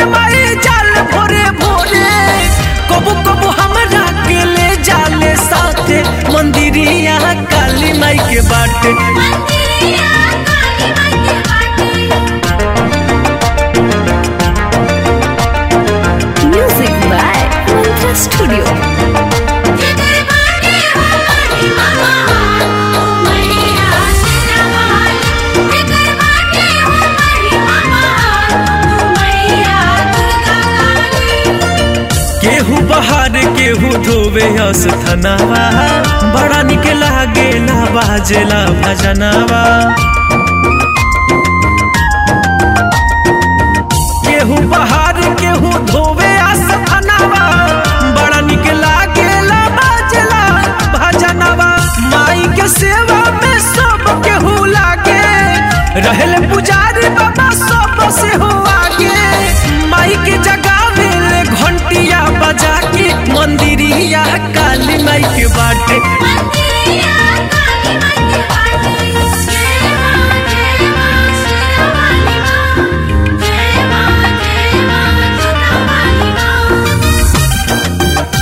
के माई जाल भोरे भोरे कबू कबू हमरा के ले जाले साथे मंदिरिया काली माई के बाटे मंदिरिया काली माई के बाटे Music by Mantra Studio. जिगर बाटे हो माही मामा ओ मैया सिरवाली जिगर बाटे हो माही मामा ओ मैया दुर्गा काली केहू बहार केहू धोवे अस्थनावा बड़ा निक लागेला बाजेला भजनावा केहू बहार केहू धोवे अस्थनावा बड़ा निक लागेला बाजेला भजनावा माई के सेवा में सब केहू लागे रहल पुजारी बाबा सब से हो आगे माई के जगावे ले घंटिया बजा के मंदिरिया काली माई के बाटे मंदिरिया काली माई के बाटे जय मां जय मां सिरवाली मां जय मां जय मां दुर्गा काली मां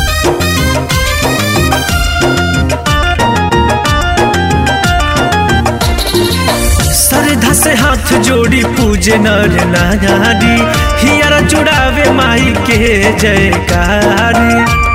श्रद्धा से हाथ जोड़ी पूजे नर नारी हियर जुड़ावे माई के जयकारी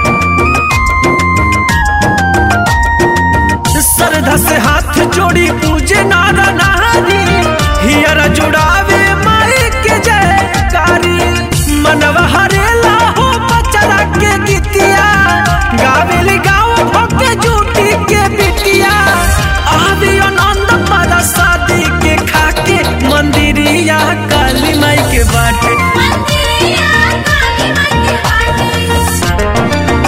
श्रद्धा से हाथ जोड़ी पूजे नर नारी हियर जुड़ावे माई के जयकारी मनवा हरेला हो बचरा के गीतिया गावेली गाँव भके जूटी के बिटिया आवे आनंद पर शादी के खाके मंदिरिया काली माई के बाटे मंदिरिया काली माई के बाटे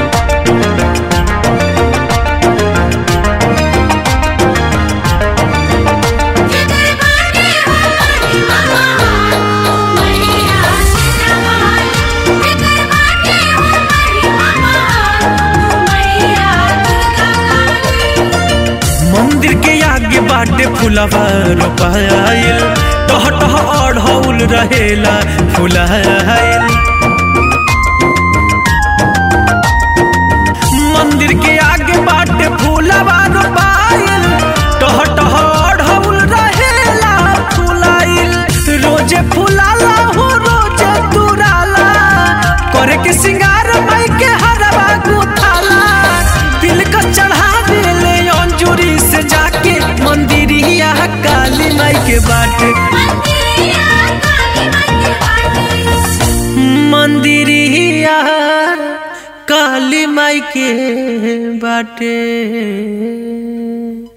जिगर बाटे हो माही मामा ओ मैया सिरवाली जिगर बाटे हो माही मामा ओ मैया दुर्गा काली मंदिर के आगे बाटे फुलवा रोपाइल टह टह अढ़ौल रहेला फुलाइल मंदिर के आगे बाटे फूलवा रोपाइल टह टह अढ़ौल रहेला फुलाइल रोजे फुलाला हो रोजे तुराला करे के सिंगार माई के हरवा गुथाला दिल का चढ़ावे ले अंजुरी से जाके मंदिरिया काली माई के बाटे मंदिरिया काली माई के बाटे मंदिरिया काली माई के बाटे